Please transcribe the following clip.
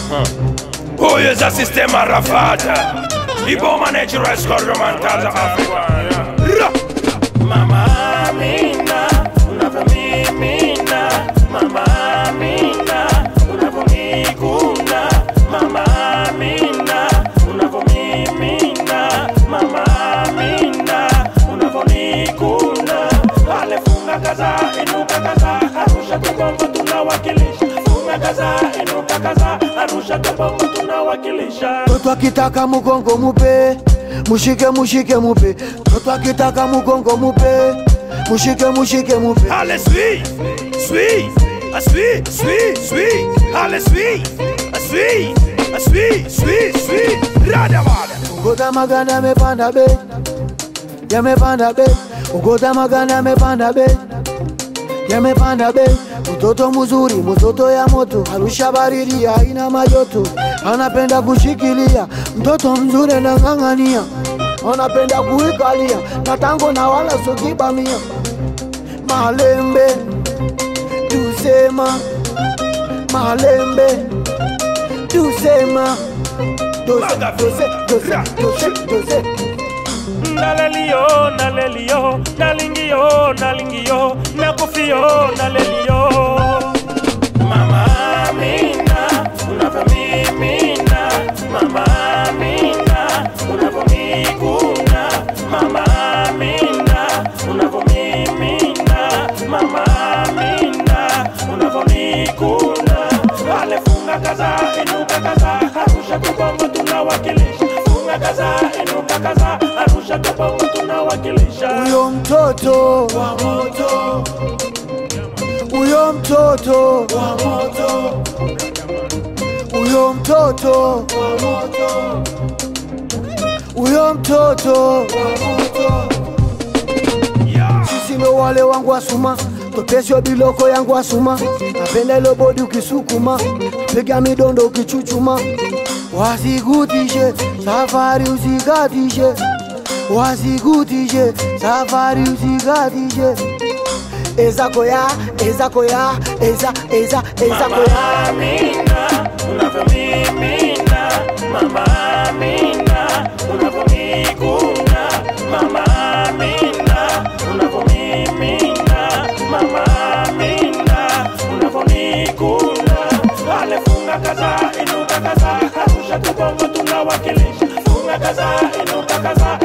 Huyu za sistema rafata Iboma natural score romantaza Afrika Ra! Mama Amina unavyomimina Mama Amina unavyomikuna Mama Amina unavyomimina Mama Amina unavyonikuna Alifunga kaza inuka kaza Arusha Kibongo tunawakilisha Funga kaza inuka kaza Arusha Kibongo tunawakilisha Mtoto akitaka mugongo mupe, mushike mushike mupe. Mtoto akitaka mugongo mupe, mushike mushike mupe. Allez, suis, suis, ah, suis, suis, suis, allez, suis, ah, suis, ah, suis, suis, suis, rada wada. Ugota maganda yamepanda bei, yamepanda bei. Ugota maganda yamepanda bei, yamepanda bei. Mtoto mzuri, mtoto ya moto, Arusha baridi haina majoto, anapenda kushikilia. Mtoto mzuri anang'ang'ania, anapenda kuikalia, na tango na wala sokibamia. Malembe tusema, malembe tusema, dose dose dose dose dose Nalelio, nalelio, nalingio, nalingio, nakufio, nalelio. Mama Amina, unavyomimina, Mama Amina, unavyomikuna, Mama Amina, unavyomimina, Mama Amina, unavyonikuna. Alifunga kaza, inuka kaza, Arusha Kibongo tunawakilisha. Funga kaza, inuka kaza, Arusha Kibongo tunawakilisha. Huyo mtoto wa moto, huyo mtoto wa moto, huyo mtoto wa moto, huyo mtoto wa moto. Yeah. Sisi ndo wale wangu asuma, topesyo biloko yangu asuma, napenda ilo bodi ukisukuma, piga midondo ukichuchuma, wasikutishe safari usikatishe, wasikutishe safari usikatishe. Ezako ya, ezako ya, eza, eza, ezako ya. Mama Amina, unavyomimina, Mama Amina, unavyomikuna, Mama Amina, unavyomimina, Mama Amina, unavyonikuna. Alifunga kaza, inuka kaza, Arusha Kibongo tunawakilisha. Funga kaza, inuka kaza,